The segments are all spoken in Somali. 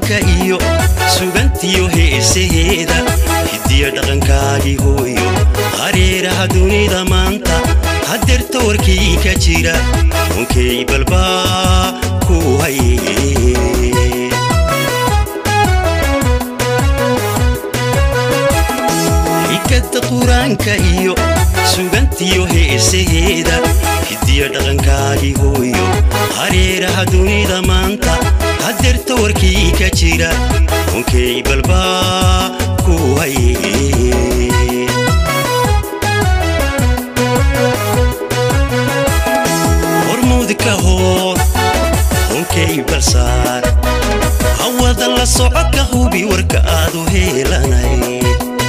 qur-aanka iyo sugantiyo heesaheeda hidiya dhaqankaagii hooyo hareeraha dunida maanta hadeerta warkii ka jira runkay balbaa ku haye xikada qur-aanka iyo sugantiyo heesaheeda hidiya dhaqankaagii hooyo hareeraha dunida maanta hadeerta warkii ka jira runkay balbaa ku haye hormuudka hoor runkay balsaar hawada la soco ka hubi warka aad u heelanay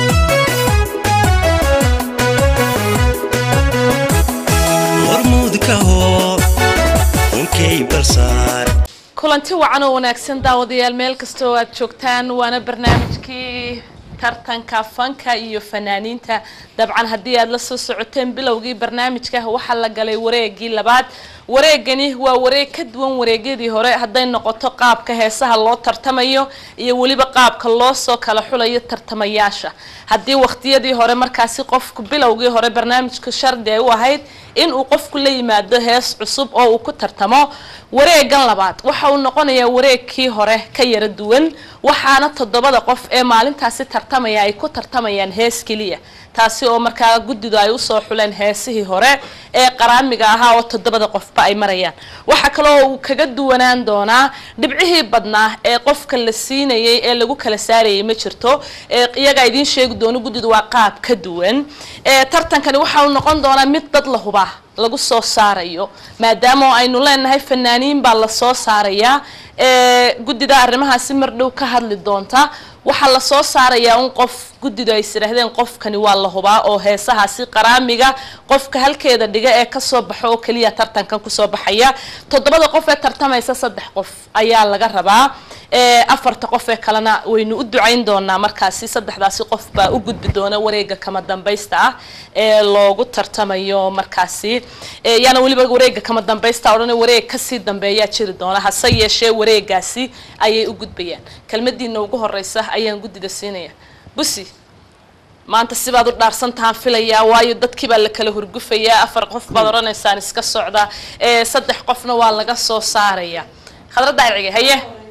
hormuudka hoor runkay balsaar kulanti wacan oo wanaagsan daawadayaal meel kastoo aad joogtaan waana barnaamijkii tartanka fanka iyo fanaaniinta dabcan haddii aad la soo socoteen bilowgii barnaamijka waxaa la galay wareegii labaad wareegani waa wareeg ka duwan wareegyadii hore hadday noqoto qaabka heesaha loo tartamayo iyo weliba qaabka loo soo kala xulayo tartamayaasha haddii waqtiyadii hore markaasi qofku bilowgii hore barnaamijku shardi ay u ahayd in uu qofku la yimaado hees cusub oo uu ku tartamo wareegan labaad waxa uu noqonayaa wareegkii hore ka yara duwan waxaana toddobada qof ee maalintaasi tartamaya ay ku tartamayaan hees keliya taasi oo markaa guddidu ay usoo xuleen heesihii hore ee qaraamiga ahaa oo toddobada qofba ay marayaan waxaa kaloo uu kaga duwanaan doonaa dhibcihii badnaa ee qofka la siinayay ee lagu kala saarayay ma jirto iyagaa idiin sheegi doono guddidu waa qaab ka duwan tartankani waxa uu noqon doonaa mid dad la hubaa lagu soo saarayo maadaama aynu leenahay fanaaniin baa lasoo saarayaa guddida arrimahaasi mar dhow ka hadli doonta waxaa lasoo saarayaa un qof guddidu ay isiraahdeen qofkani waa la hubaa oo heesahaasi qaraamiga qofka halkeeda dhiga ee kasoo baxo oo keliya tartankan kusoo baxaya toddobada qof ee tartamaysa saddex qof ayaa laga rabaa afarta qof ee kalena waynu u ducayn doonaa markaasi saddexdaasi qof baa u gudbi doona wareega kama dambaysta ah ee loogu tartamayo markaasi yaana weliba wareega kama dambaysta odhan wareeg kasii dambeeyaa jiri doona hase yeeshee wareegaasi ayay u gudbayaan kelmadiina ugu horeysa ayaan guddida siinaya busi maanta sibaad u dhaarsantahaan filayaa waayo dadkii baa la kala hurgufayaa afar qof baad odhanaysaan iska socda saddex qofna waa laga soo saaraya khadra daacige haye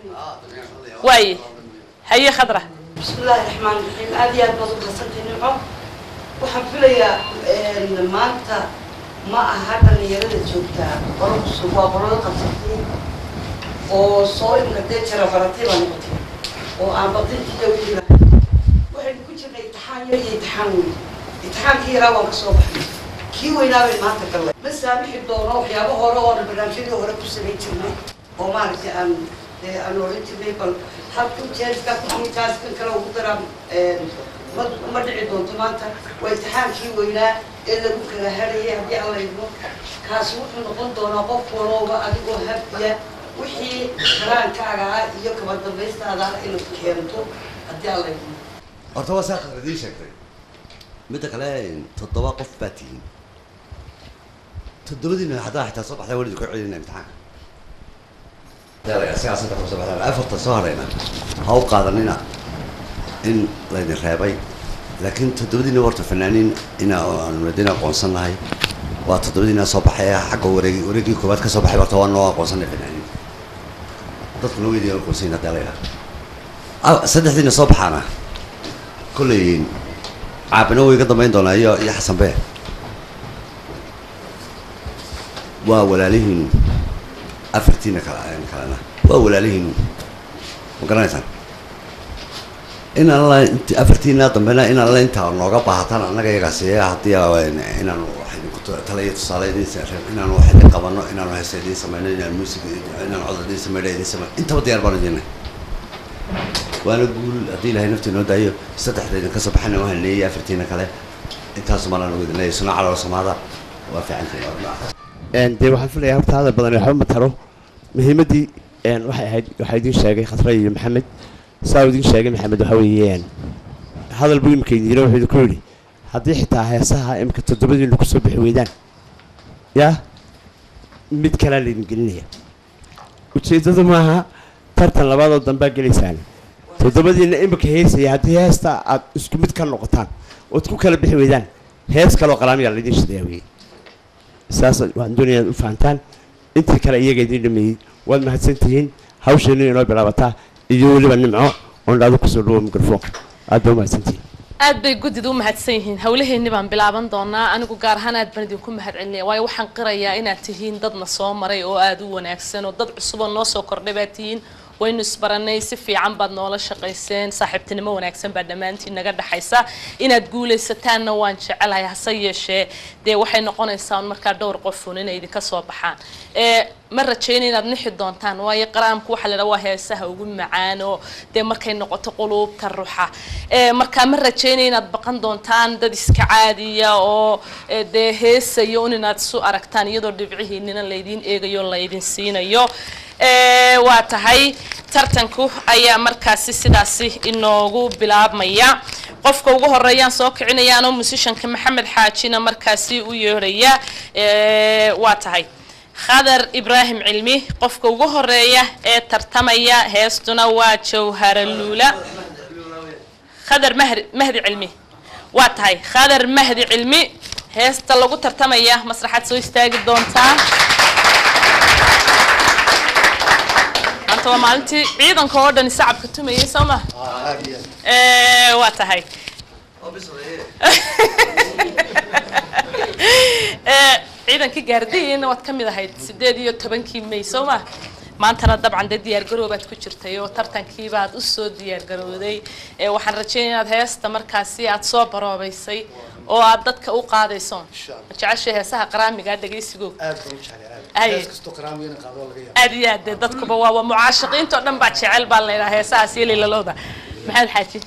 waaye haye khadra bismillahi raxmaan raxiim aad iyo aad baad u hadsantay nimco waxaan filayaa maanta ma aha dhalinyarada joogtaa qolo cusub waa qolada qabsatay oo soo imka dee jara baratay baa noqotay oo aan baqintiiya weliba waxaynu ku jirnay imtixaan yar iyo imtixaan weyn imtixaankii yaraa waan ka soo baxnay kii weynaa bay maanta gallay ma saamixi doono waxyaabo hore oo aan barnaamijyadii hore ku samayn jirnay oo maaragtay aan aan oran jirnay bal halku jeeska kujaaskan kale ugu daraan ma ma dhici doonto maanta waa imtixaankii weynaa ee lagu kala hadhayay haddii aan laydmo kaasi wuxuu noqon doonaa qof walooba adigoo habdiya wixii karaankaaga ah iyo kaba dambaystaada ah inaad keento haddii aan laydmo horta waa saa khadra idiin sheegtay midda kale toddoba qof baa tihiin toddobadiina haddaa xitaa soo baxdaa welidu ka celinaa imtixaanka afarta soo hadhayna ha u qaadanina in laydin reebay laakiin toddobadiina warta fanaaniin ina aanu aqoonsan nahay waa toddobadiina soo baxay xagga wareegi wareegii koowaad ka soo baxay horta waa noo aqoonsanay fanaaniin dadkuna weydiin aqoonsayin haddaa la yidhaha saddexdiina soo baxaana kolley caabina way iga dambayn doonaa iyo iyo xasan bee waa walaalihiin afartiina kala kalena waa walaalihiin ma garanaysaan in alla int afartiina dambena in alla intaa nooga baahataan annaga iyagaasi haddii inaanu talaya tusaale idin inaanu wax idin qabano inaanu heesa idin sameyno inaan music inaan cod idin sameyno idin sameyno intaba diyaar baan idinay waana guul haddii ilahay naftii noo daayo saddexda idin kasoo baxana waxaan leeyahay afartiina kale intaasu malaan ugu idin leeyahay suna calool samaada waa fiicantahay dee waxaan filayaa horta hadal badan waxba ma taro muhiimaddii waxay ahayd waxaa idiin sheegay khasra iyo maxamed saa uu idiin sheegay maxamed waxa weeyaan hadal buu imika idiino wuxuu idinku yidhi haddii xitaa heesaha imika toddobadiinu kusoo bixi weydaan yaa mid kalaa laydin gelinaya ujeeddadu maaha tartan labaadoo dambaa gelaysaan toddobadiina imika heesaya haddii heesta aad isku mid ka noqotaan ood ku kala bixi weydaan hees kaloo qalaamiyaa laydin shidayaa weye saas waan doonaya inaad u fahantaan intii kale iyaga idiin dhameeyey waad mahadsantihiin hawsheenu inoo bilaabataa iyo weliba nimco oon dhaado kusoo dhawo mikrofoonka aad baa u mahadsantihiin aad bay guddida u mahadsan yihiin howlaheenni baan bilaaban doonaa anigu gaar ahaan aad baan idinku mahad celinaya waayo waxaan qirayaa inaad tihiin dadna soo maray oo aada u wanaagsan oo dad cusub oo noo soo kordhay baad tihiin waynu isbaranay si fiican baad noola shaqayseen saaxiibtinimo wanaagsan baa dhammaantiin naga dhexaysa inaad guulaysataanna waan jecelahay hase yeeshee dee waxay noqonaysaa un markaa dhowr qofun inay idinka soo baxaan ee ma rajayna inaad nixi doontaan waayo qaraamku waxaa la dhaha waa heesaha ugu macaan oo dee markay noqoto quluubta ruxa ee markaa ma rajaynaya inaad baqan doontaan dad iska caadiya oo ee, dee heesayo un inaad isu aragtaan iyadoo dhibcihiinina laydiin eegayo laydin siinayo ee, waa tahay tartanku ayaa markaasi sidaasi inoogu bilaabmaya qofka ugu horeeyaan soo kicinaya anoo musishanka maxamed xaajina markaasi u yeerhaya ee, waa tahay khadar ibraahim cilmi qofka ugu horeeya ee tartamaya heestuna waa jawharaluula khadar mahdi mahdi cilmi waa tahay khadar mahdi cilmi heesta lagu tartamaya masraxaad soo istaagi doontaa maanta waa maalintii ciidanka oo dhan sacabka tumayay soo ma Eh, waa tahay Eh, ciidankii gaardiina waad ka mid ahayd sideed iyo tobankii may soo ma maantana dabcan dee diyaargaroobaad ku jirtay oo tartankiibaad usoo diyaargarooday Eh, waxaan rajeynaya inaad heesta markaasi aad soo baroobaysay oo aad dadka u qaadayso ma jeceshay heesaha qaraamiga dhegaysigo aad baan u jeclay aad Ay. hees kastoo qaraamiga in qaado laga yaabo aad iyo aad dee dadkuba waa waa mucaashaqiinta oo dhan baa jecel baa la yidhaha heesahaas iyo lilalooda maxamed xaaji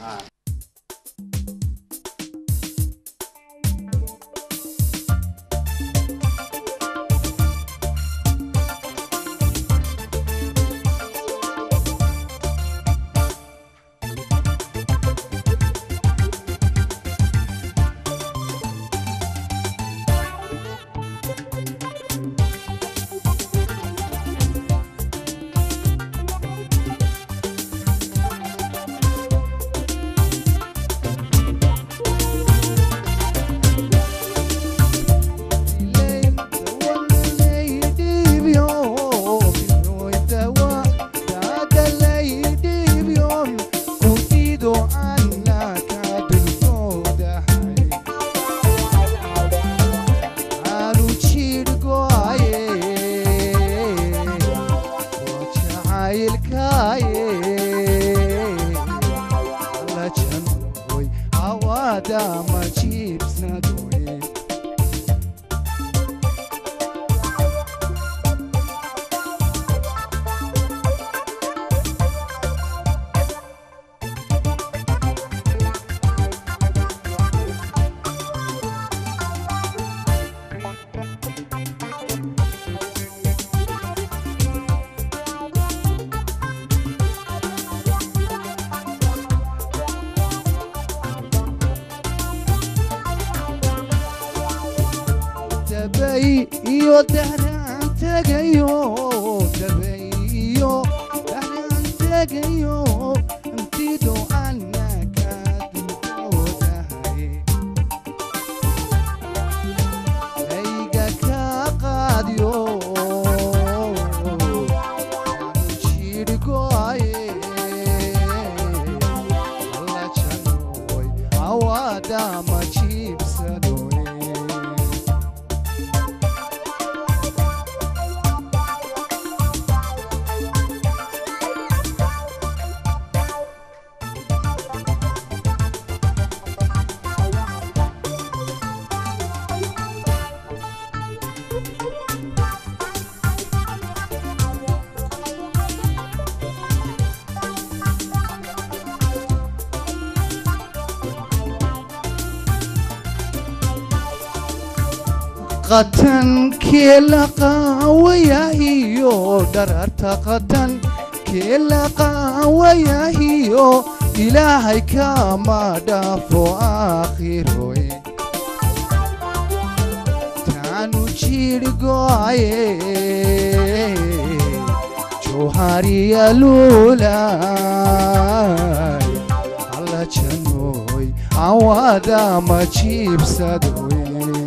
Dama chips na doye dabay iyo dahnaan tegayo dabay iyo dahnaan tegayo intido anaka dulkoodahay ayga ka qaadiyo jidhgoaye alla janoy awadama jibsadoye qatan keela qaawayahiyo dhararta qatan keela qaawayahiyo ilaahay kama dhaafo aakhiroe taanu jidhgoaye jawhariya luulay alla janooy awada ma jiibsadoy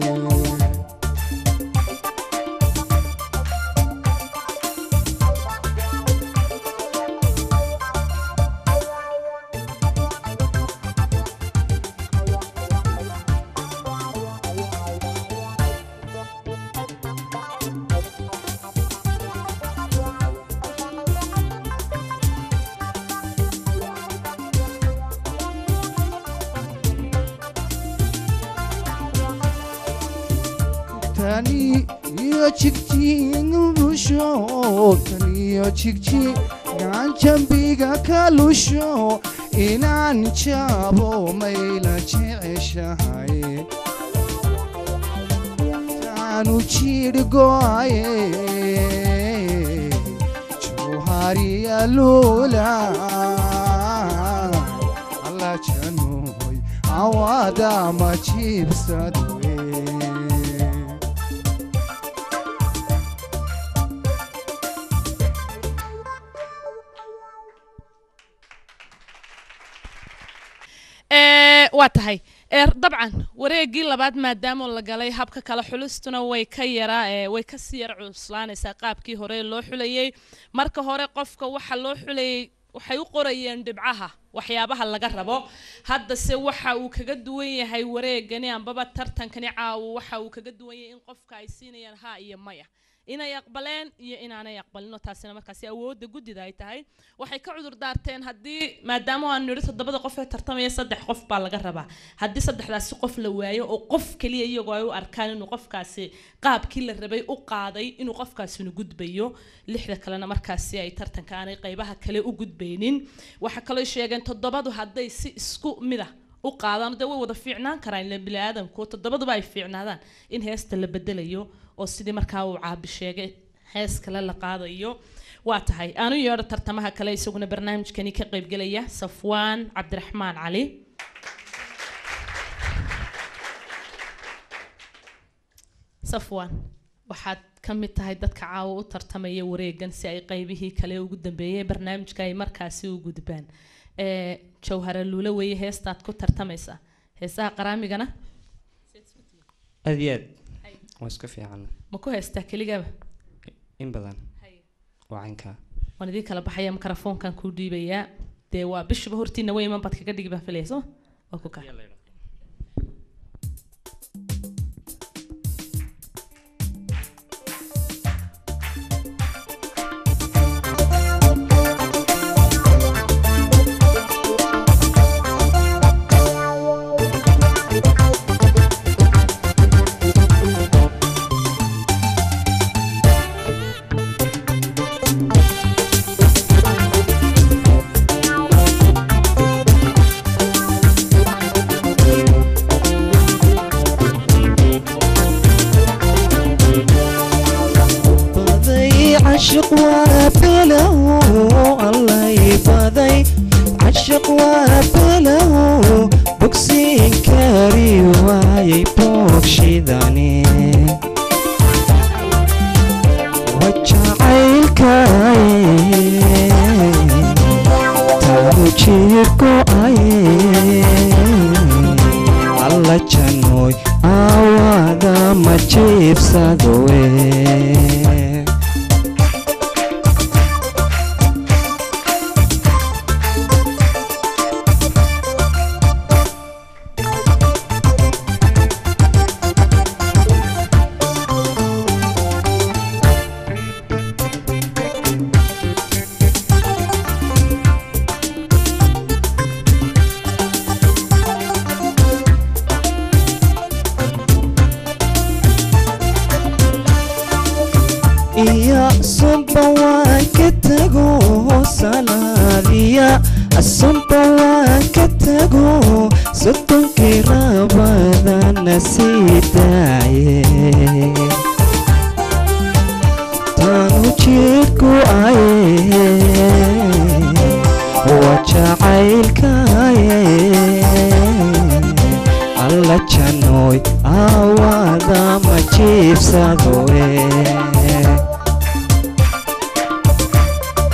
tani iyo jigjiinubusho taniyo jigji gacanjambiga ka lusho inaan jaabo mayla jeceshahay taanu jidh go'aye jawhariya luula alla janooy awada ma jiibsadwe Ee, waa tahay ee, dabcan wareegii labaad maadaama la galay habka kale xulistuna way ka yaraa ee, way kasii yar cuslaanaysaa qaabkii hore loo xulayay marka hore qofka waxa loo xulayay waxay u qorayeen dhibcaha waxyaabaha laga rabo haddase waxa uu kaga duwan yahay wareegani ambaba tartankani caawo waxa uu kaga duwan yahay in qofka ay siinayaan ha iyo maya inay aqbaleen iyo inaanay aqbalino taasina markaasi awoodda guddida ay tahay waxay ka cudur daarteen haddii maadaama aan nidhi toddobada qof ee tartamaya saddex qof baa laga rabaa haddii saddexdaasi qof la waayo oo qof keliya iyagoo ay u arkaan inuu qofkaasi qaabkii la rabay u qaaday inuu qofkaasina gudbayo lixda kalena markaasi ay tartanka aanay qaybaha kale u gudbaynin waxaa kaloo sheegeen toddobadu hadday si isku mid ah u qaadaan dee way wada fiicnaan karaan ila bini aadamku toddobaduba ay fiicnaadaan in heesta la bedelayo oo sidii markaa uu caabi sheegay hees kale la qaadayo waa tahay aanu yeedho tartamaha kale isaguna barnaamijkani ka qaybgelaya safwaan cabdiraxmaan cali safwaan waxaad ka mid tahay dadka caawa u tartamaya wareegan si ay qaybihii kale ugu dambeeyay barnaamijka ay markaasi u gudbaan ee jawhara luula weeye heestaad ku tartamaysaa heesaha qaraamigana aad iyo aad waa iska fiican ma ku heystaa keligaba in badan waa caynkaa waan idiin kala baxaya mikrofoonkan kuu dhiibayaa dee waa bishaba hortiina way iman baad kaga dhigi baa filaya soo waa ku kaa baday cashiq waa below allay baday cashiq waa below bogsiin kari waayay boogshidani wajacaylkaye taanu jirgo'aye alla janooy awaada ma jiibsadowe iya sunba waan ka tago salaadiya sunba waan ka tago sodonkii rabadana sii daaye taanu jidhku aye waa jacaylkaye alla janooy awaada ma jiibsadoe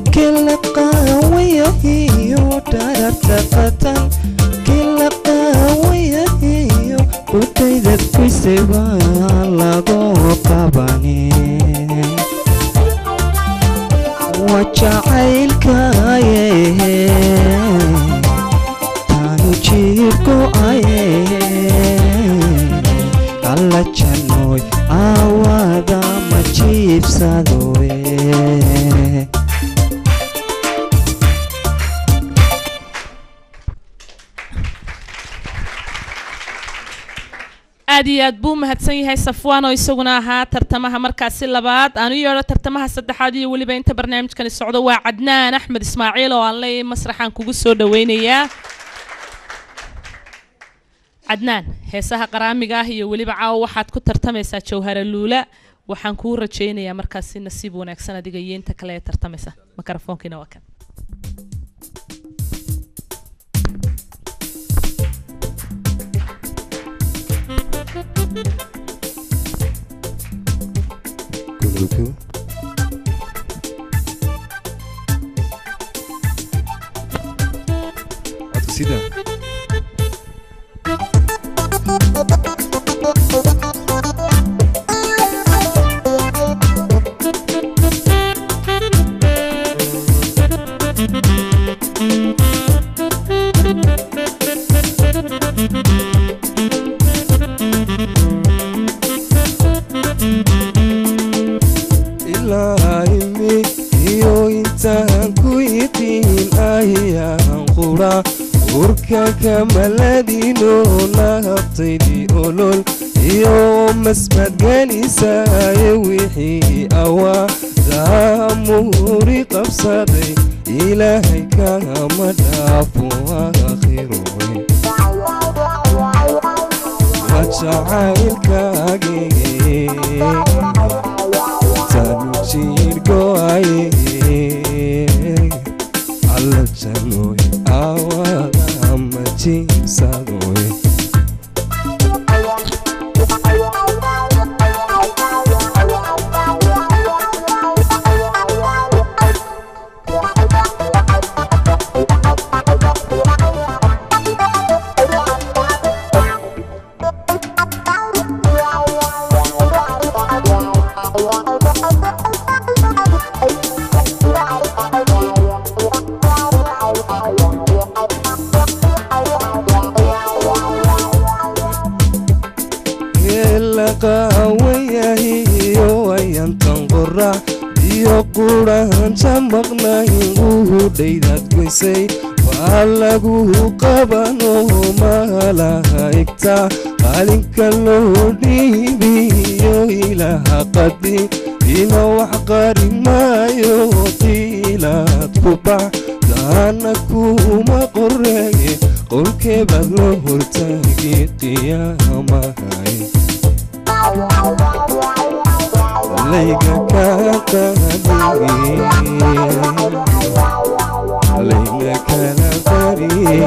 kila qaawayahiyo dhararta qatan kila qaawayahiyo qutaydad kuysay baa lagoo qabane waa jacaylkaye taanu jiibku aye alla janooy aawada ma jiibsadoe aad iyo aad buu mahadsan yahay safwaan oo isaguna ahaa tartamaha markaasi labaad aan u yeedho tartamaha saddexaad iyo weliba inta barnaamijkani socdo waa cadnaan axmed ismaaciil oo aan leeyahay masraxaan kugu soo dhaweynayaa cadnaan heesaha qaraamiga ah iyo weliba caawa waxaad ku tartamaysaa jawhara luula waxaan kuu rajaynayaa markaasi nasiib wanaagsan adiga iyo inta kale ee tartamaysa makarafoonkiina waa kan ilaa imi iyo intaan ku yiqiin ayaan qura urka kamaladino nahabtaydii olol iyo masbadgelisaaye wixii awaa daamuri qabsaday ilaahay kama dhaafo akhirowe waa jacaylkaage tanujirgoaye alla janoy awada ma jiibsadoy eelaqaawayahiyo ayantan qorax iyo qurahanta maqnayn uhudhaydaad goysay waa lagu qabano malaha igta qalinka loo dhiibiyo ilaha qadi ina wax qari maayo qiilaad ku bax daana kuma qoreeye qolkeebaad loo hortaagi qiyaamahay layga kaa qaadi layga kala qari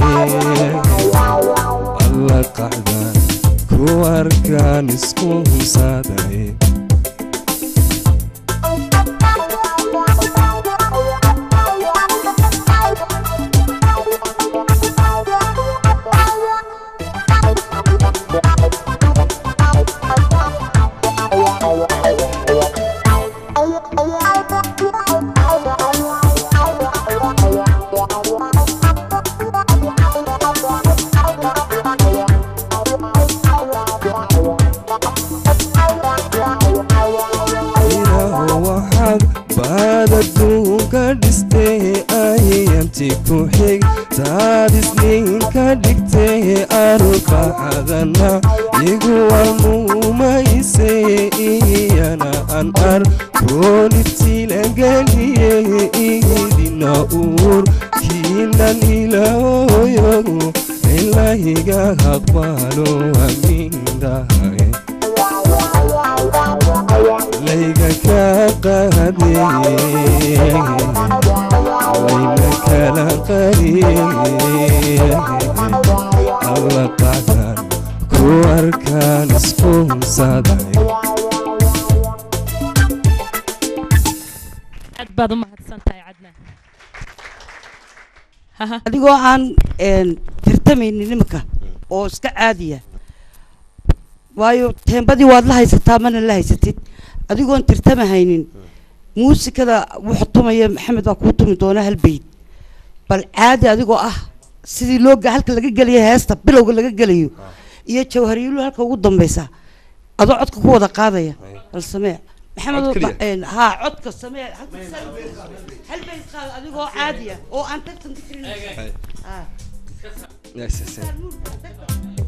alla qaxdan ku arkaan isku humsaaday ilaahu waxaad baad adduunka dhistee ayayanti ku xig taad isniinka dhigtee arka xadana igu almuumayse iyana an arkoonibtilageliye idina uur kiinan ilaahoyo ilahiga aqbalo amiindahay layga kaa qaade layna kala qariye alla qacdan ku arkaan isku humsaday aad baad u mahadsan tahay cadnaan adigoo aan een, tartamaynin imika oo iska caadiya waayo teembadii waad la haysataa mana la haysatid adigoon tartamahaynin muusikada wuxuu tumaya maxamed baa kuu tumi doona hal beyd bal caadi adigoo ah sidii loo ga- halka laga gelayo heesta bilowga laga gelayo iyo jawhariyulu halka ugu dambeysa adoo codka ku wada qaadaya bal samee maxamed Cod keliya? een, haa codka samee halka hal beyd qaad adigoo caadiya oo aan tartan ku jirin Ah. Yes, yes, yes.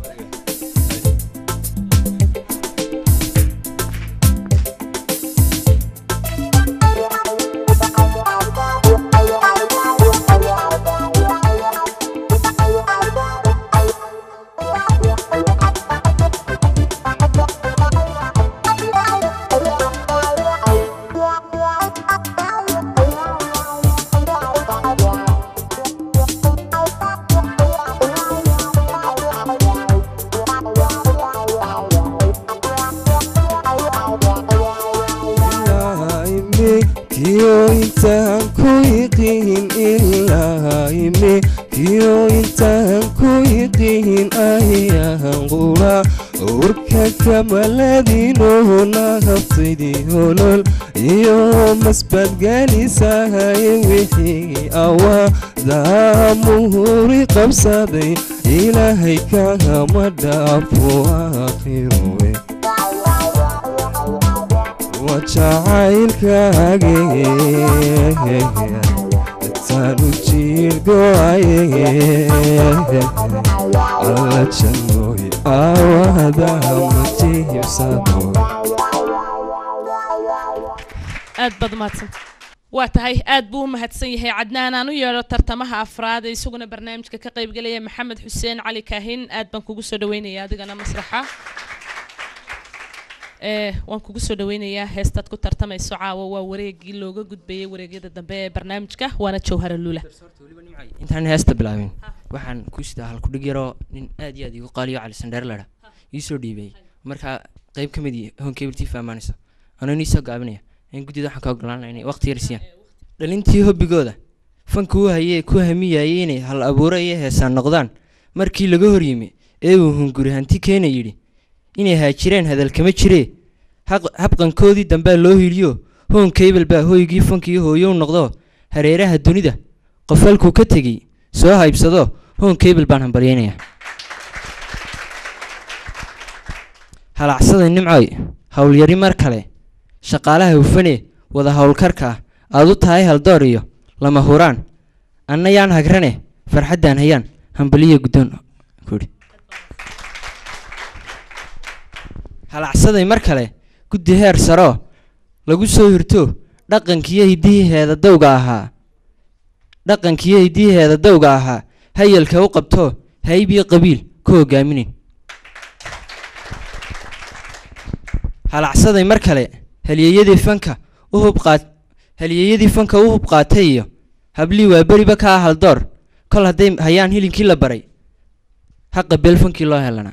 kiyo intaan ku yiqiin ilaa ime kiyo intaan ku yiqiin ayahan qura urka kamaladino nahabtaydii holol iyo masbadgalisahay wixii awaa muhuri qabsaday ilaahay kahama dhaafo aakhirowe wajacaylkaage taanu jiirgoaye alla jannooy aawada matiibsado aad baad umahadsanta waa tahay aad buu u mahadsan yahay cadnaan aan u yeedho tartamaha afraad ee isaguna barnaamijka ka qaybgelaya maxamed xuseen cali kaahin aad baan kugu soo dhaweynaya adigana masraxa ee waan kugu soo dhaweynayaa heestaad ku tartamayso caawa waa wareegii looga gudbayay wareegyada dambe ee barnaamijka waana jawhara lula intaan heesta bilaabin waxaan ku sidaa halkudhig yaroo nin aad iyo aad igu qaaliyo cali sandheer ladha ii soo dhiibay markaa qayb ka mid honkebeltii fahmaanaysa anoo nii soo gaabinaya in guddida waxaan ka ogolaan lahaa inay waqti yar siiyaan dhalintii hobbigooda fanka u hayee ku hamiyayay inay hal abuuro iyo heesaan noqdaan markii laga hor yimi ee uu hunguri hanti keena yidhi inay haajireen hadal kama jiree haq- habqankoodii dambaa loo hiliyo hoon kaybel baa hoygii fankiyo hooyow noqdo hareeraha dunida qof halkuu ka tegey soo haybsado hoon kaybel baan hambalyaynayaa halacsaday nimcoy howlyari mar kale shaqaalaha hufane wada howlkarka ah aad u tahay haldoor iyo lama huraan anna yaan hagrane farxaddaan hayaan hambaliya guddoon kuhi halacsaday mar kale guddi heer saroo lagu soo hirto dhaqankiyo hiddihiheeda dawga ahaa dhaqankiyo hiddihiheeda dawga ahaa hayalka u qabto hayb iyo qabiil ku hogaaminin halacsaday mar kale halyeeyadii fanka u hubqaat halyeeyadii fanka u hub qaatay iyo hablii waa beriba ka ah haldoor kol hadday hayaan hilinkii la baray haqa beel fankii loo helanaa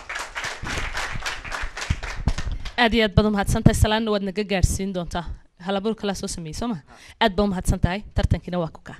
aad iyo aad baad umahadsantahay salaanna waad naga gaadhsiin doontaa halabuur kalaa soo sameeyey soo ma aad baa umahadsan tahay tartankiina waa ku kaa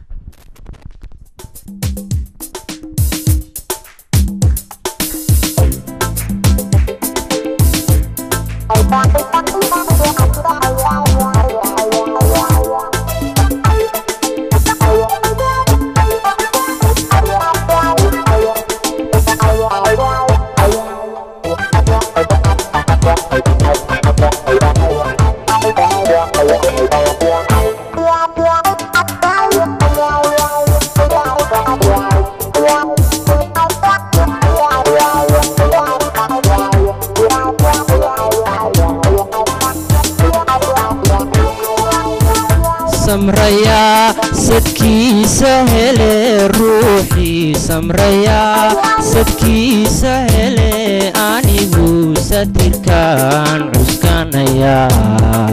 samrayaa sadkiisa hele ruuxii samrayaa sadkiisa hele anigu satirkaan cuskanayaa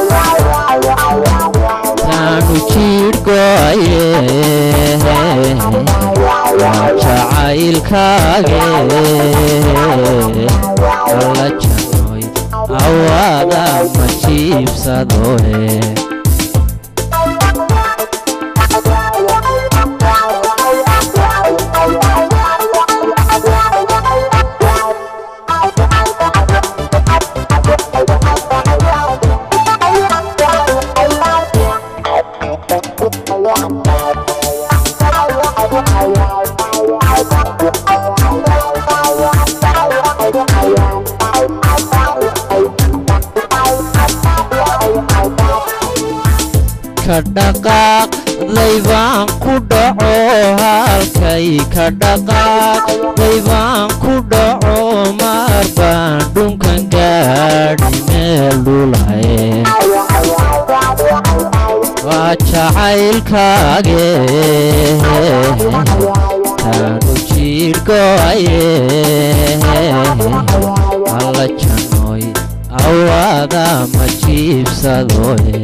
taanu jiidhgoaye waa jacaylkaage alla janoy awaada ma jiibsadoe ka dhaqaaqday baan ku dhaco halkay ka dhaqaaqday baan ku dhaco maar baan dhunkan gaadhi meel dhulaye waa jacaylkaage taanu jiirgoaye alla janoy awaada ma jiibsadoe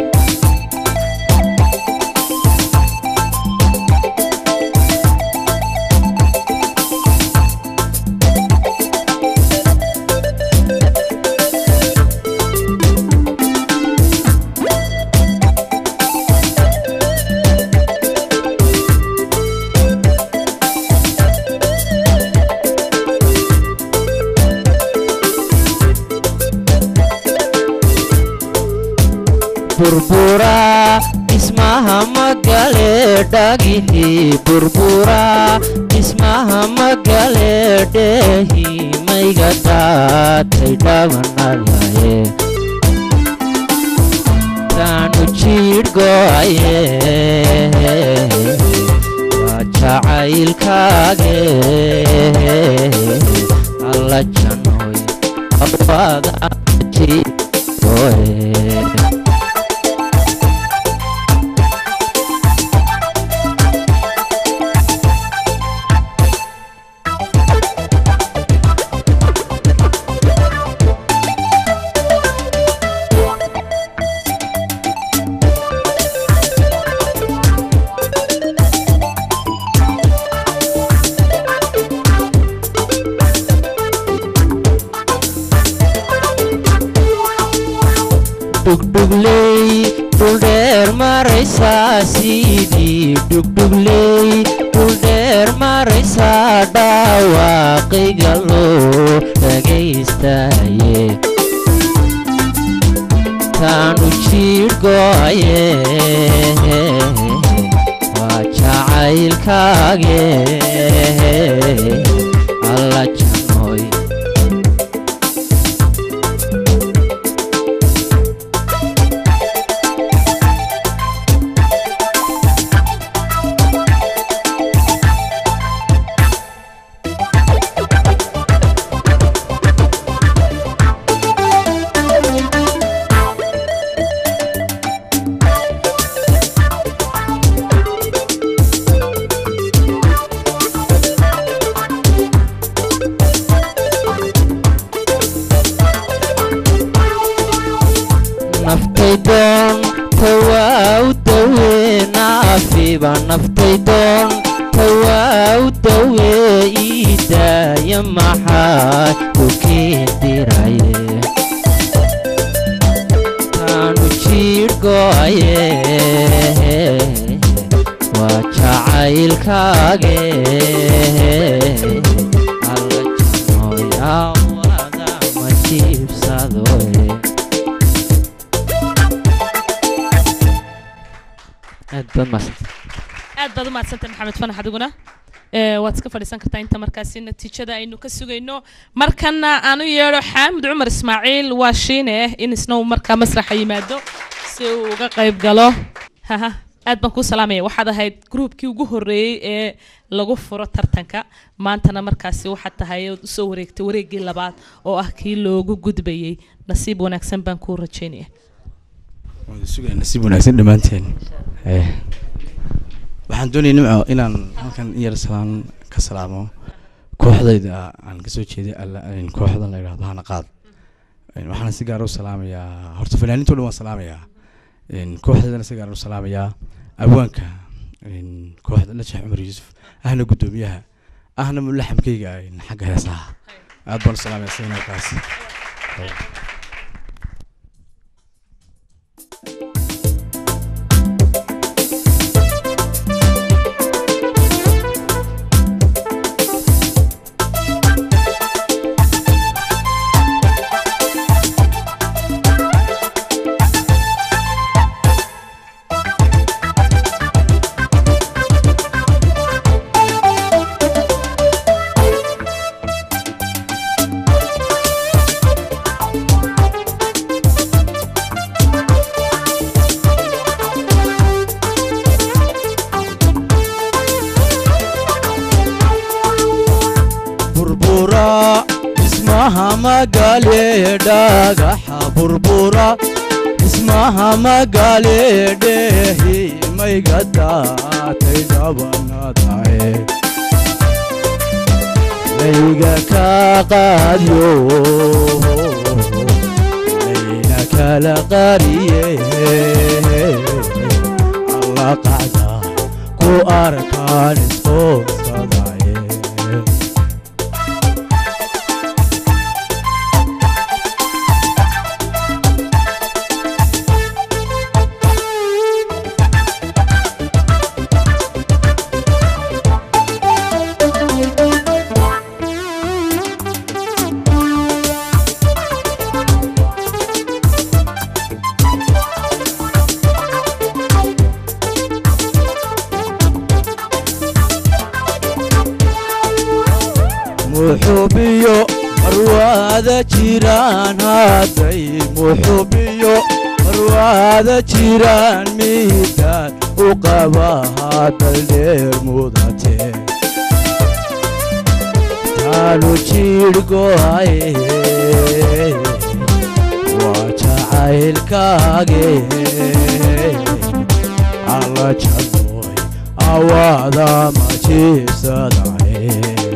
burbura dhismaha magale dhagixii burbura dhismaha magale dheehi mayga daatay dhabanalaye taanu jiidhgoaye waa jacaylkaage alla janoy awaada jiidhgoe dhugdhugley dhuldheer maraysaa sidii dhugdhugley dhuldheer maraysaa dhaawaaqiga loo dhagaystaye taanu jiidhgoaye waa jacaylkaage alla janoy naftaydoon tawaa u dawee naafiba naftaydoon tawaa u dawee ii daaya maxaa ku kiindiraye taanu jiidhgoaye waa jacaylkaage alla janoy awada ma jiibsadoe aad baad mahadsan aad baad u mahadsantay maxamed fanax adiguna ee waad iska fadhiisan kartaa inta markaasi natiijada aynu ka sugayno markana aan u yeedho xaamud cumar ismaaciil waa shiine in isna uu markaa masraxa yimaado si uu uga qayb galo haha aad baan kuu salaamaya waxaad ahayd gruubkii ugu horreeyey ee lagu furo tartanka maantana markaasi waxaad tahay ood usoo wareegtay wareeggii labaad oo ah kii loogu gudbayey nasiib wanaagsan baan kuu rajaynaya waan sugaya nasiib wanaagsan dhammaanteen Eh, waxaan doonaya nimco inaan halkan in yar salaan ka salaamo kooxdayda aan kasoo jeeday alla kooxda la yidhahdo hana qaad waxaan si gaar u salaamayaa horta fanaaniinto dhan waan salaamayaa kooxdaydana si gaar u salaamayaa abwaanka kooxda lajax cumar yuusuf ahna guddoomiyaha ahna mulaxamkayga xagga heesaha aad baan u salaamaya signalkaas magale dhagaxa burbura dhismaha magale dhehi mayga daatay dhabanadae layga ka qaadyo layna kala qariye alla qacda ku arkaan isqoonsadaye muxubiyo marwaada jiraan hadday muxubiyo marwaada jiraan miidaan u qaba hadal dheer mudate taanu jidhgoaye waa jacaylkaage alla jadooy awaada ma jiibsadaye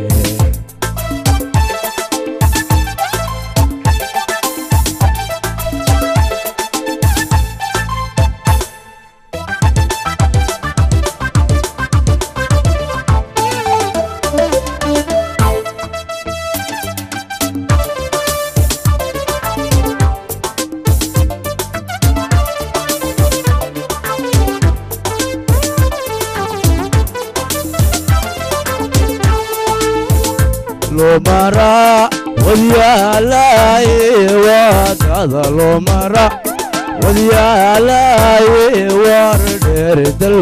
lomara wadyaalaaye waadada lomara wadyaalaaye war dheer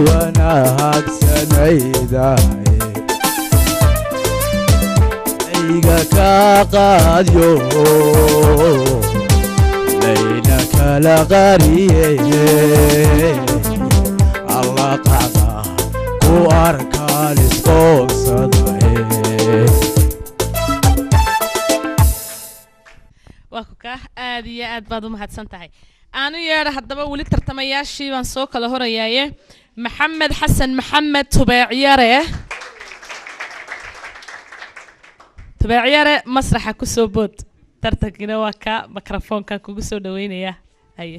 dalwanaagsanaydaye ayga ka qaadyo layna kala qariye alla qacda ku arkaan isqoonsadaye waa ku kaa aad iyo aad baad u mahadsan tahay aanu yeedha haddaba weli tartamayaashii baan soo kala horayaaye maxamed xasan maxamed tubeecyare tubeecyare masraxa kusoo bood tartankiina waa kaa mikrofoonkan kugu soo dhaweynayaa haye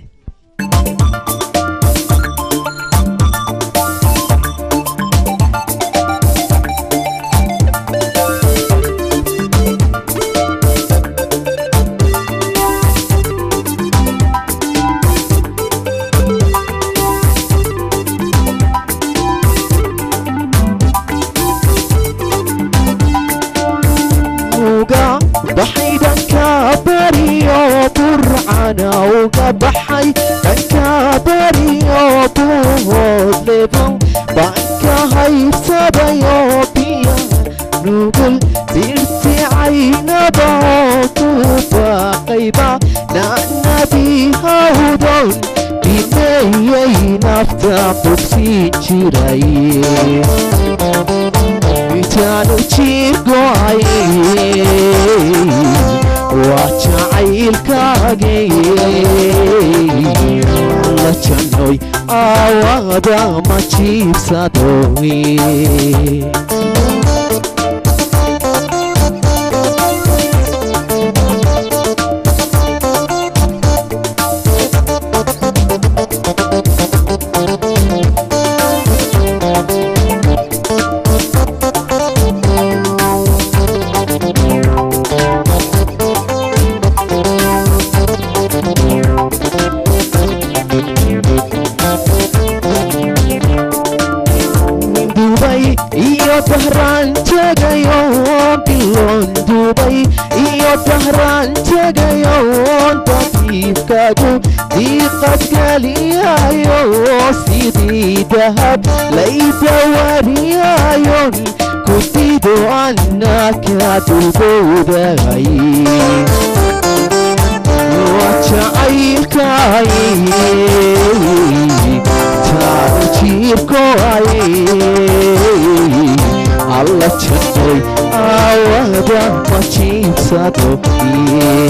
uga baxay dhanka bariyo burcana uga baxay dhanka bariyo buhoodlebo banka haybsadayo biya nugul dirti caynaba ku baaqayba nacnabi hawdon bimeeyay nafta bogsiin jiray intaanu jiirgoay waa jacaylkaage la jannoy aawada ma jiibsadoy dubay iyo dahraan tegayo bilon dubay iyo dahraan tegayo dabiibkadu diiqad geliyayo sidii dahab laydawariyayon kudido annaka dulbowday waa jacaylkaay taanu jiirkoay alla jannoy aawada ma jiibsado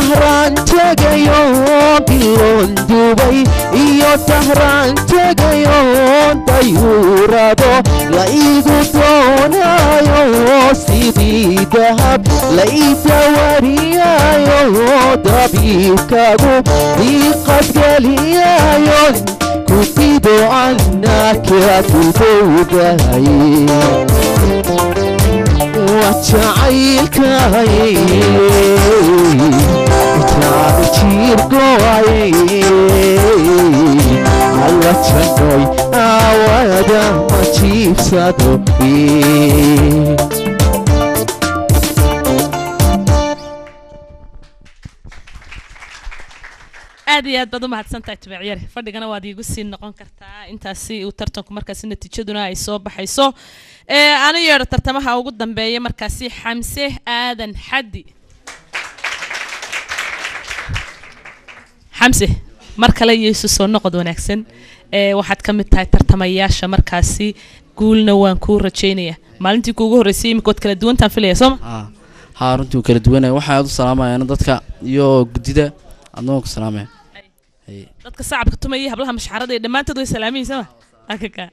dahraan tegayo biloon dubay iyo dahraan tegayo dayuurado la igu doonayo sidii dahab la idawariyayo dabiibkagu diiqadgeliyayo kudido annaka dubowdahay wajacaylkay taanu jiirgoay alla jannoy aawada ma jiibsado aad iyo aad baad u mahadsantahay tubeecyare fadhigana waad iigu sii noqon kartaa intaasi uu tartanku markaasi natiijaduna ay soo baxayso ee ana yeedho tartamaha ugu dambeeya markaasi xamse aadan xaddi xamse mar kale iyo isu soo noqod wanaagsan ee waxaad ka mid tahay tartamayaasha markaasi guulna waan kuu rajaynaya maalintii kuugu horreysay imika waad kala duwantaan filaya sooma haa runtii wuu kala duwanaya waxaa aad u salaamayaan dadka iyo guddida adna waan ku salaamaya dadka sacabka tumaya iyo hablaha mashxarada iyo dhammaantood way salaamayin sooma akaka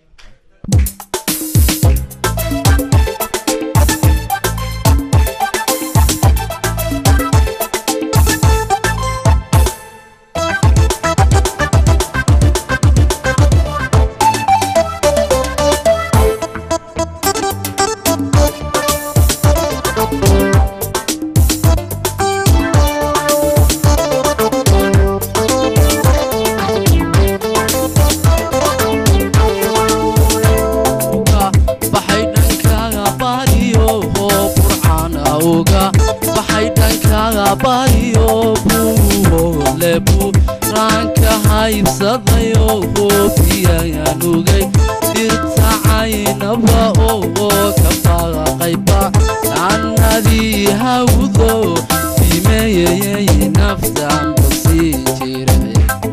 baxay dhankaaga baadiyo hoo burcaan awga baxay dhankaaga baadiyo buuhoole buu raanka haybsadayo hoo biyayanugay dirta caynaba oo ka baaqayba annadii hawdo bimeeyayay naftan basii jiray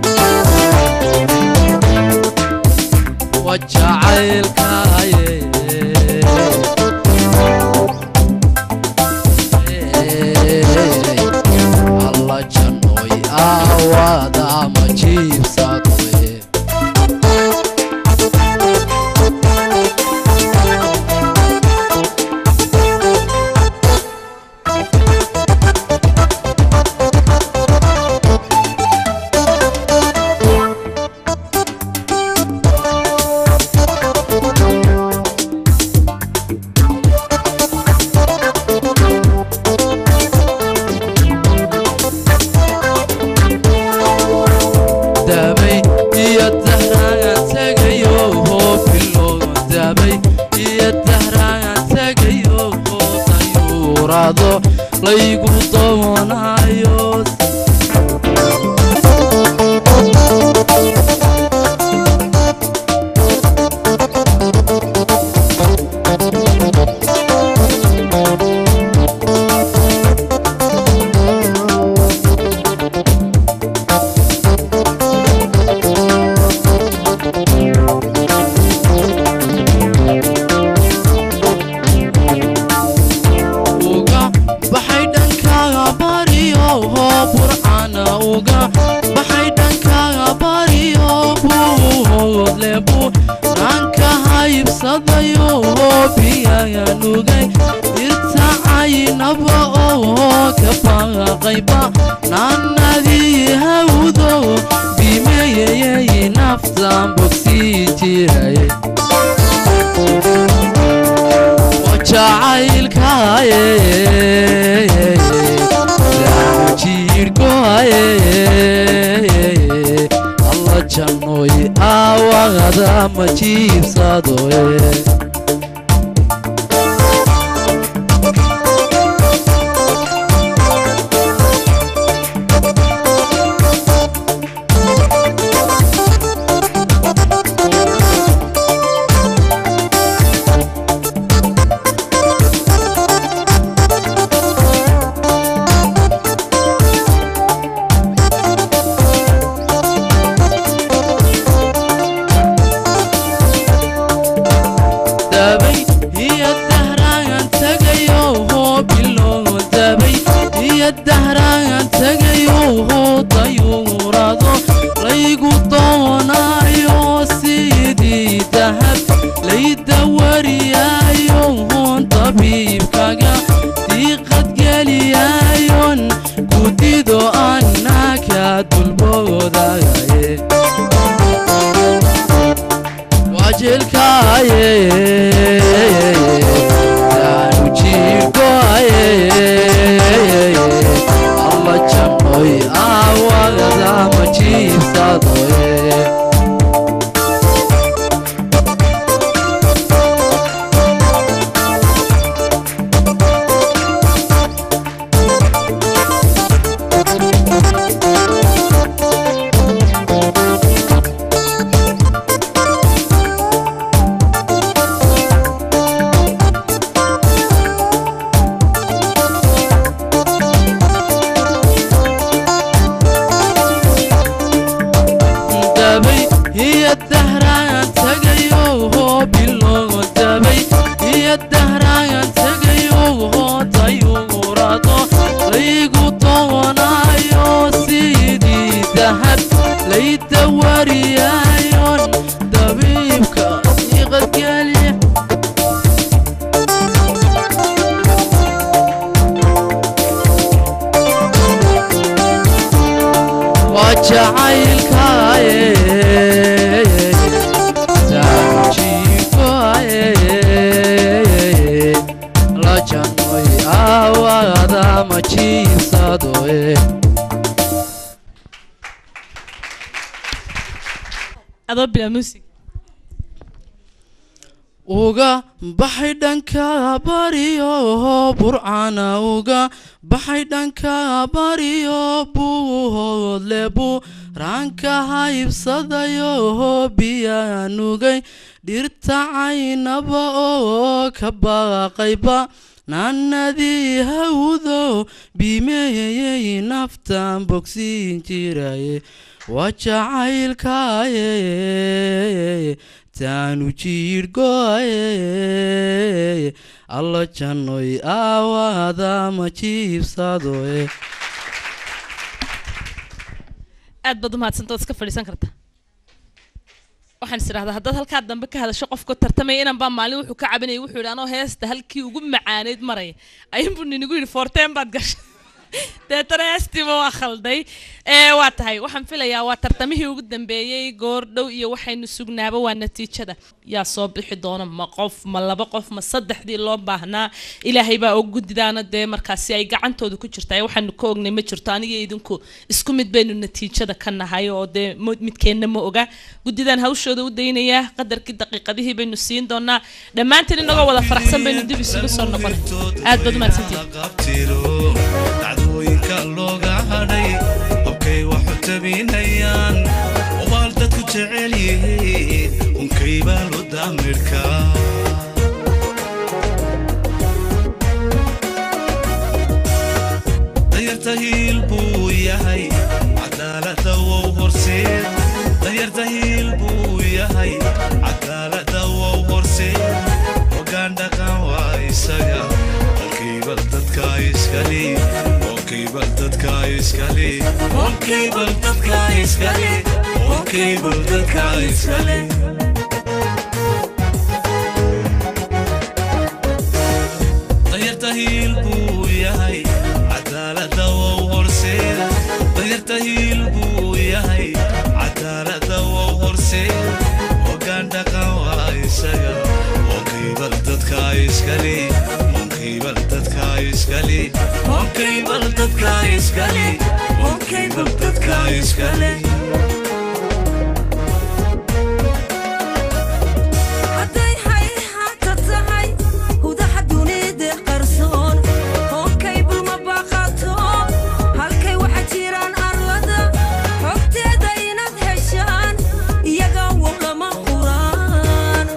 wajacaylkaaye alla jannoy aawada ma jiibsadoye daabay iyo dahraagan tagayo hoo bilowga daabay iyo dahraagan tagayo hoo dayuurado laygu doonayo uga baxay dhankaaga bariyo hoo burcana uga baxay dhankaaga bariyo buuhoodle buu raanka haybsadayo hoo biyaga nugay dirta caynaba oo ka baaqayba naanadii hawdo bimeeyayay naftan bogsii jiray jacaylkaaye daanu jiirhgoaye alla jannoy aawagada ma jiibsadoye dido annaka dulboodagaye wajelkaaye yaanu jiirgoaye alla jannoy aawagada ma jiibsadoye dabay iyo dahraagan tagayo hoo biloogo dabay iyo dahraagan tagayo hoo dayugurado laygu doonayo sidii dahab layda wariyayon dabiibka iqadgelya waa jacaylkaaye saanjiifaaye la jannoy aawada ma jiibsadoe adoo bilaa muusig uga baxay dhanka bariyo burcana uga baxay dhanka bariyo buuhoodle buu raanka haybsadayo biyaa nugay dhirta caynaba oo ka baaqayba naanadii hawdo bimeeyey naftan bogsiin jiraye waa jacaylkaaye taanu jiirgoaye alla jannoy aawada ma jiibsadoe aad baad umahadsantaod iska fadhiisan karta waxaan is idhahdaa haddaad halkaa dambe ka hadasho qofka tartamaya inan baa maalin wuxuu ka cabinaya wuxuu yidhi anoo heesta halkii ugu macaaneyd maraya ayuunbuu ninigu yidhi foorteen baad gashay deetana heestiiba waa khalday ee waa tahay waxaan filayaa waa tartamihii ugu dambeeyey goor dhow iyo waxaynu sugnaaba waa natiijada yaa soo bixi doona ma qof ma laba qof ma saddexdii loo baahnaa ilaahay baa og guddidaana dee markaasi ay gacantooda ku jirtaa waxaanu ka ognay ma jirto aniga idinku isku mid baynu natiijada ka nahay oo dee mo- midkeenna ma oga guddidaan hawshooda u daynayaa qadarkii daqiiqadihii baynu siin doonaa dhammaantiin inagoo wada faraxsan baynu dib isugu soo noqonay aad baad umahadsantihin qabtiro dhacdooyinka looga hadhay hobkay waxu tabinayaan obaal dadku jecel yihiin unkay baa lo daamirka danyarta hiil buu yahay cadaalada wow horseed danyarta hiil buu yahay cadaalada wow horseed hogaan dhaqan waa isaga olkaybal dadka iskale olkaybal dadka iskale olkaybal dadka iskale olkaybal dadka iskale danyarta hiil buu yahay cadaalada wow horseeda danyarta hiil buu yahay cadaalada wow horseed hogaan dhaqan waa isaga olkaybal dadka iskale olkaybal dadka iskale olkaybal dadka iskale olkaybal dadka iskale hadday hayhata tahay hudaha dunida qarsoon hookay bulma baaqato halkay waxa jiraan arlada xogteeda inaad heshaan iyaga wow lama huraan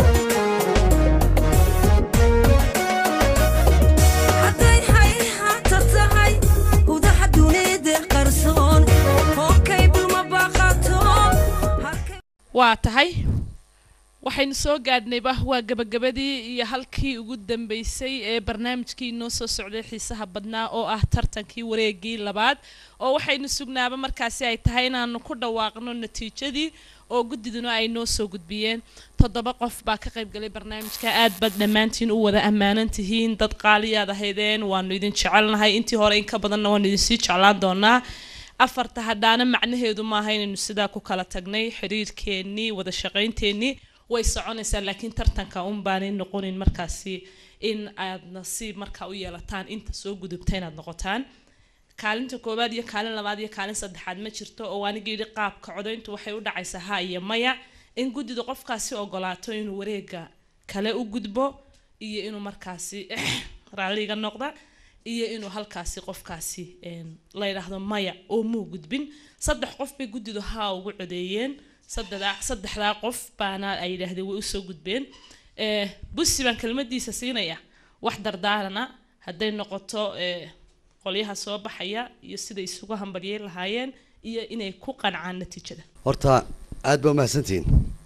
hadday hayhata tahay hudaha dunida qarsoon hookay bulma baaqato waa tahay waxaynu soo gaadhnayba waa gabagabadii iyo halkii ugu dambeysay ee barnaamijkii inoo soo socday xiisaha badnaa oo ah tartankii wareegii labaad oo waxaynu sugnaaba markaasi ay tahay inaanu ku dhawaaqno natiijadii oo guddiduna ay noo soo gudbiyeen toddoba qof baa ka qayb galay barnaamijka aad baad dhammaantiin u wada ammaanan tihiin dad qaaliyaad ahaydeen waanu idin jecelnahay intii hore in ka badanna waanu idinsii jeclaan doonaa afarta hadhaana macnaheedu maaha inaynu sidaa ku kala tagnay xiriirkeennii wada shaqaynteenii way soconaysaa laakiin tartanka un baanay noqonin markaasi in aad nasiib markaa u yeelataan inta soo gudubta inaad noqotaan kaalinta koowaad iyo kaalin labaad iyo kaalin saddexaad ma jirto oo aniga yidhi qaabka codayntu waxay u dhacaysaa ha iyo maya in guddidu qofkaasi ogolaato inuu wareega kale u gudbo iyo inuu markaasi raalliga noqda iyo inuu halkaasi qofkaasi la yidhaahdo maya oo muu gudbin saddex qof bay guddidu haa ugu codeeyeen saddexdaa saddexdaa qof baana ay yidhaahdeen way usoo gudbeen busi baan kelmadiisa siinaya wax dardaarana hadday noqoto qolyaha soo baxaya iyo siday isugu hambaryey lahaayeen iyo inay ku qancaan natiijada horta aad baa umahadsantihiin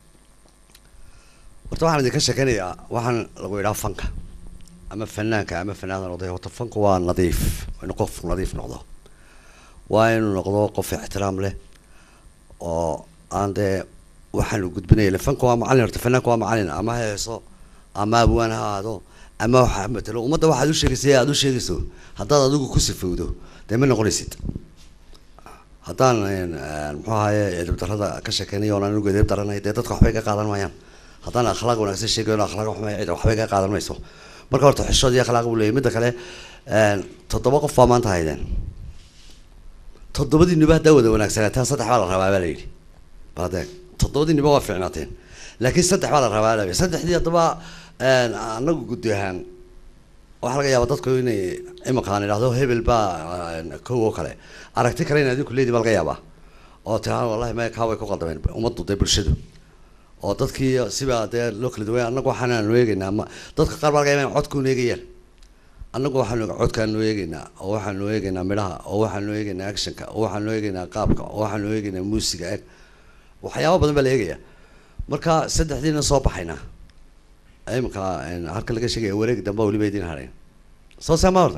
horta waxaan idinka sheekaynayaa waxaan lagu yidhaha fanka ama fanaanka ama fanaanada noqday horta fanku waa nadiif waa inuu qof nadiif noqdo waa inuu noqdo qof ixtiraam leh oo aan dee waxaanu gudbinaya fanka waa macalin horta fanaanka waa macalin ama ha heeso ama abwaan ha ahaado ama waxa matalo ummadda waxaad u sheegaysa aad u sheegayso haddaad adigu ku sifowdo dee ma noqonaysid haddaan muxuu ahaye edeb darrada ka sheekeynayo oon anigu edeb daranay dee dadka waxbay ka qaadan maayaan haddaan akhlaaq wanaagsan sheegayo akhlaaq xumay cid waxbay ka qaadan mayso marka horta xishood iyo akhlaaq buu leeyahy midda kale toddoba qof baa maanta haydeen toddobadiinuba haddaa wada wanaagsanaataan saddex baa la rabaa baa la yidhi badeeg toddobadiinuba waa fiicnaateen laakiin saddex baa la rabaa la saddexdii haddaba anagu guddi ahaan waxaa laga yaabaa dadku inay imaqaan idhahdo hebel baa kow oo kale aragti kale in adinku leedi baa laga yaabaa oo tiraa wallahi maya kaa way ku qaldameen ummaddu dee bulshadu oo dadkii siba dee loo kala duway annagu waxaanaanu eegaynaa ma dadka qaar baa laga yaabaa in codkuuna eegayaan annagu waxaanu codkaanu eegaynaa oo waxaanu eegaynaa midhaha oo waxaanu eegaynaa actionka oo waxaanu eegaynaa qaabka oo waxaanu eegaynaa muusiga eg waxyaaba badan baa la eegaya marka saddexdiina soo baxaynaa imika halka laga sheegaya wareeg dambe weliba idin hadhayn soo saama horta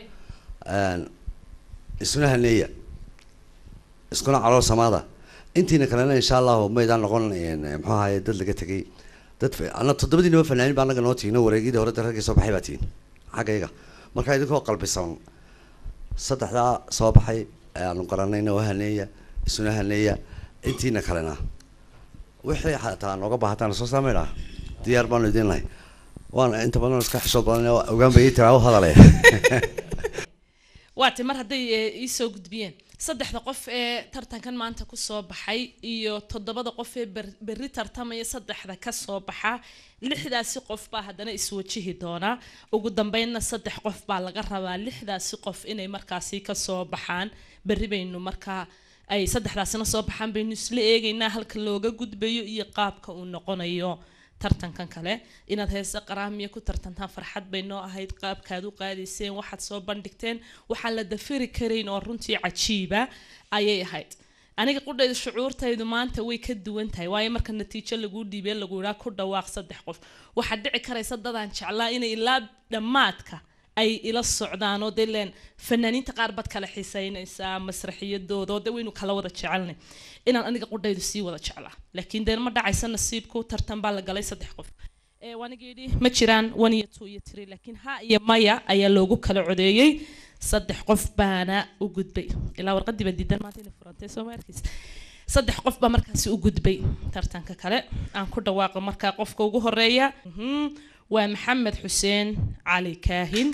isuna haneeya iskuna calool samaada intiina kalena insha allahu maydaan noqon muxuu ahaye dad laga tegay dad ana toddobadiinaba fanaanin baa anaga noo tiino wareegyadii hore raggii soo baxay baa tihin xaggayga marka idinkoo qalbisan saddexdaa soo baxay aanu garanayna oo haneeya isuna haneeya intiina kalena wixii xataa nooga baahataan soo saameydhaa diyaar baanu idin lahay waan inta badan iska xishood badan ogaan bay ii tiraa u hadalaya waati mar hadday iisoo gudbiyeen saddexda qof ee tartankan maanta kusoo baxay iyo toddobada qof ee berri tartamaya saddexda kasoo baxa lixdaasi qof baa haddana iswajihi doonaa ugu dambeynna saddex qof baa laga rabaa lixdaasi qof inay markaasi kasoo baxaan berri baynu markaa ay saddexdaasina soo baxaan baynu isla eegaynaa halka looga gudbayo iyo qaabka uu noqonayo tartankan kale inaad heese qaraamiya ku tartantaan farxad bay noo ahayd qaabkaad u qaadayseen waxaad soo bandhigteen waxaan la dafiri karayn oo runtii cajiiba ayay ahayd aniga qudhayda shucuurtaydu maanta way ka duwan tahay waayo marka natiijo laguu dhiibee lagu idhaa ku dhawaaq saddex qof waxaad dhici karaysa dadaan jeclaa inay ilaa dhammaadka ay ila socdaan oo dee leen fanaaniinta qaar baad kala xiiseynaysaa masraxiyadooda oo dee waynu kala wada jecelnay inaan aniga qudhaydu sii wada jeclaa laakiin dee ma dhacaysa nasiibku tartan baa la galay saddex qof waaniga yidhi ma jiraan one iyo two iyo three laakiin ha iyo maya ayaa loogu kala codeeyey saddex qof baana u gudbay ilaa warqadii baa diidan maanta inay furantay soo ma arkaysa saddex qof baa markaasi u gudbay tartanka kale aan ku dhawaaqo markaa qofka ugu horeeya waa maxamed xuseen cali kaahin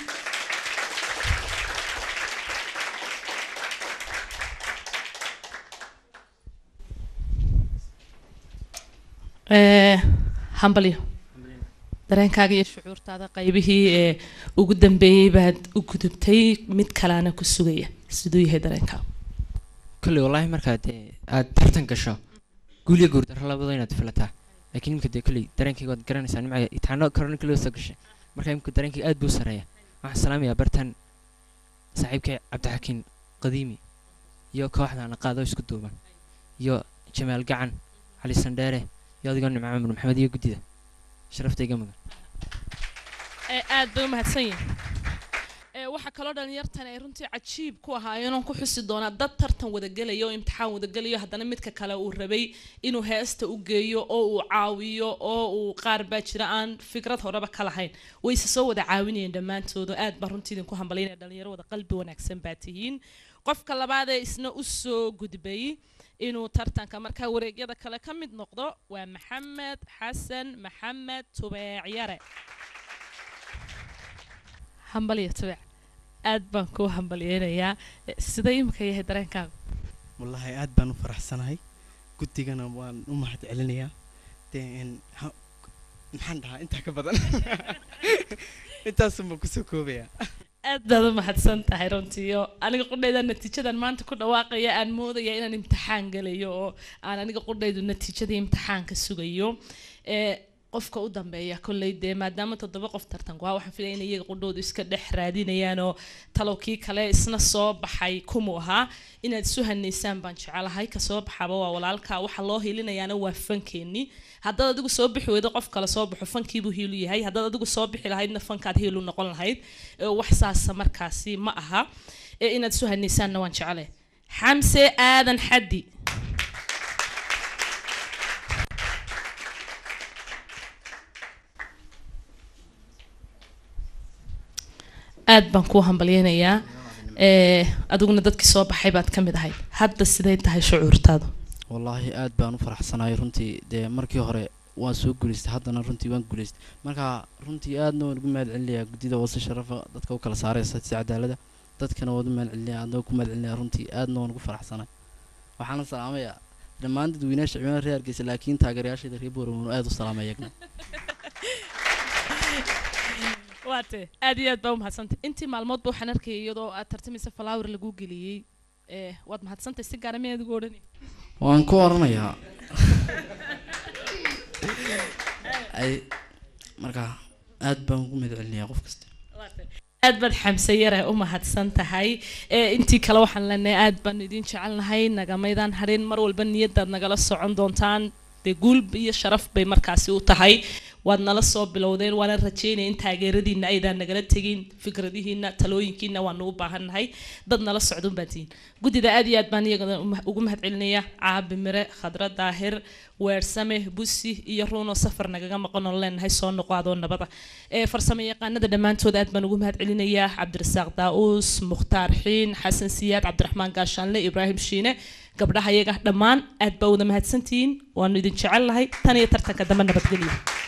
hambalyo dareenkaaga iyo shucuurtaada qaybihii ee ugu dambeeyey baad u gudubtay mid kaleana ku sugaya siduu yahay dareenkaaga kolley wallaahi markaad dee aad tartan gasho guul iyo guurdarro labada inaad filataa laakiin imika dee kolley dareenkayga waad garanaysaa nimcaga itaano korona keliya soo gashay marka imika dareenkayga aad buu sareeya waxaan salaamayaa bartan saaxiibkay cabdixakiin qadiimi iyo kooxda naqaado isku duuban iyo jamaal gacan cali sandheere iyo adigoo nimco cumar maxamed iyo guddida sharaftayga mudan ee aad bay u mahadsan yihin ee waxaa kaloo dhalinyartan ay runtii cajiib ku ahaayeen oon ku xusi doonaa dad tartan wadagelaya oo imtixaan wadagelayo haddana midka kale uu rabay inuu heesta u geeyo oo uu caawiyo oo uu qaar baa jira aan fikrad horeba ka lahayn wayse soo wada caawinayeen dhammaantooda aad baan runtii idinku hambalyaynaya dhalinyaro wada qalbi wanaagsan baa tihiin qofka labaad ee isna u soo gudbay inuu tartanka markaa wareegyada kale ka mid noqdo waa maxamed xasan maxamed tubeecyare hambalya tubeec aad baan kuu hambalyeynayaa Eh, sida imika yahay dareenkaaga wallaahi aad baan u faraxsanahay guddigana waan u mahad celinayaa dee een, ha- maxaan dhahaa intaa ka badan intaasunbaan kusoo koobayaa aad baad u mahadsan tahay runtii oo aniga qudhayda natiijadan maanta ku dhawaaqaya aan moodaya inaan imtixaan gelayo oo aan aniga qudhaydu natiijadii imtixaanka sugayo ee qofka u dambeeya kolley dee maadaama toddoba qof tartanku ah waxaan filaya in iyaga qudhoodu iska dhex raadinayaan oo talow kii kale isna soo baxay kumuu ahaa inaad isu hanaysaan baan jecelahay ka soo baxaba waa walaalka waxa loo hiilinayaana waa fankeenii haddaad adigu soo bixi weydo qof kale soo baxo fankiibuu hiilu yahay haddaad adigu soo bixi lahaydna fankaad hiilu noqon lahayd ee wax saasa markaasi ma aha ee inaad isu hanaysaanna waan jecelahay xamse aadan xaddi aad baan kuu hambalyeynayaa ee adiguna dadkii soo baxay baad ka mid ahayd hadda siday tahay shucuurtaadu wallaahi aad baan u faraxsanahay runtii dee markii hore waan soo guulaystay haddana runtii waan guulaystay marka runtii aadna waan ugu mahad celinayaa guddida wasi sharafa dadka u kala saaraysa si cadaalada dadkana waan u mahad celinayaa aadna waan ku mahad celinayaa runtii aadna waan ugu faraxsanahay waxaana salaamayaa dhammaan dadweynaha ciidamada reer hargeysa laakiin taageerayaashayda reer booramo aad u salaamay iyagna waate aad iyo aad baa u mahadsantay intii maalmoodba waxaan arkayay iyadoo aad tartamaysa flower lagu geliyey ee waad mahadsantay si gaara miyaad ugu odhanay waan ku oranayaa ay marka aad baan ugu mahad celinayaa qof kasta aad baad xamse yare u mahadsan tahay ee intii kale waxaan leenahay aad baan idin jecelnahay nagamaydaan harin mar walba niyadaad nagala socon doontaan dee guul iyo sharaf bay markaasi u tahay waad nala soo bilowdeen waana rajeynaya in taageeradiina aydaan nagala tegin fikradihiina talooyinkiina waanu u baahannahay dad nala socdun baan tihiin guddida aad iyo aad baan iyagana uma- ugu mahad celinaya caabi mire khadra daahir weersame busi iyo ruuno safar nagaga maqan oo leenahay soo noqo adoo nabada ee farsamo yaqaanada dhammaantood aad baan ugu mahad celinayaa cabdirasaaq daa-uus mukhtaar xiin xasan siyaad cabdiraxmaan gaashaanle ibraahim shiine gabdhaha iyaga dhammaan aad baa wada mahadsantihiin waanu idin jecel lahay tan iyo tartanka dambe nabadgelyo